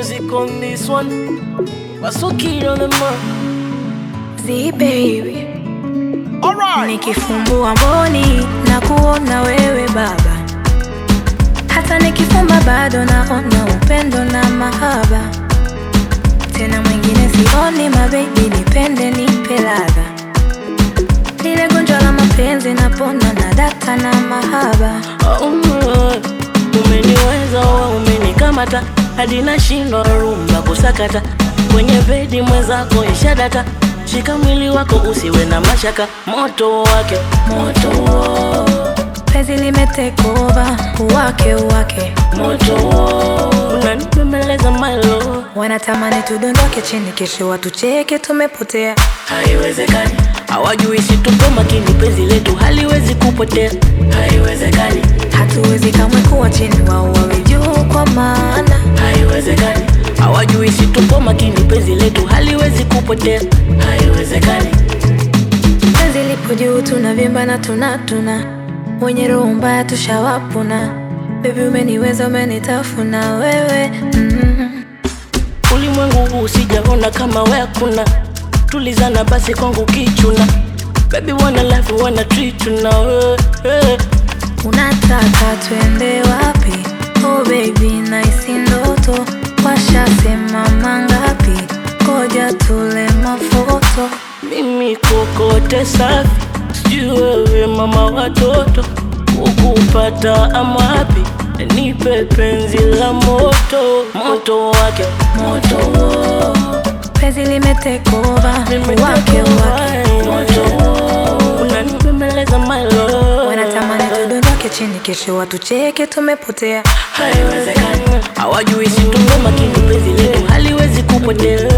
music on this one. Wasuki on the mark. Z baby, Alright. nikifumbua mboni na kuona wewe baba, hata nikifumba bado naona upendo na mahaba. Tena mwingine sioni, mabebi, nipende nipe ladha, lile gonjwa la mapenzi napona na data na mahaba. Oh, umeniweza wewe, umenikamata hadi nashindwa rumba kusakata kwenye bedi mwenzako ishadata. Shika mwili wako usiwe na mashaka, moto wake moto Penzi limetekova uwake uwake, moto unanipembeleza mailo, wanatamani tudondoke chini, kesho watucheke tumepotea. haiwezekani. Hawajui si tupo makini, penzi letu haliwezi kupotea, haiwezekani, Hatuwezi kamwe kuwa chini, wao wawe juu, kwa maana haiwezekani. Hawajui si tupo makini, penzi letu haliwezi kupotea, haiwezekani. penzi lipo juu, tunavimba na tunatuna, wenye roho mbaya tushawapuna. Baby umeniweza, umenitafuna wewe mm. Ulimwengu huu sijaona kama we hakuna, tulizana basi kwangu kichuna. Baby wanna love you, wanna treat you now, eh, eh. Unataka twende wapi? Oh baby, naisi ndoto, washasema mangapi? Koja tule mafoto Mimi kokote safi, sijui wewe mama watoto, ukupata amapi? Nipe penzi la moto, moto wake moto, penzi limetekova wake wake, moto, unanipembeleza my love. wanatamani tudondoke chini, kesho watucheke tumepotea. haiwezekani. Hawajui si tupo makini, penzi letu haliwezi kupotea,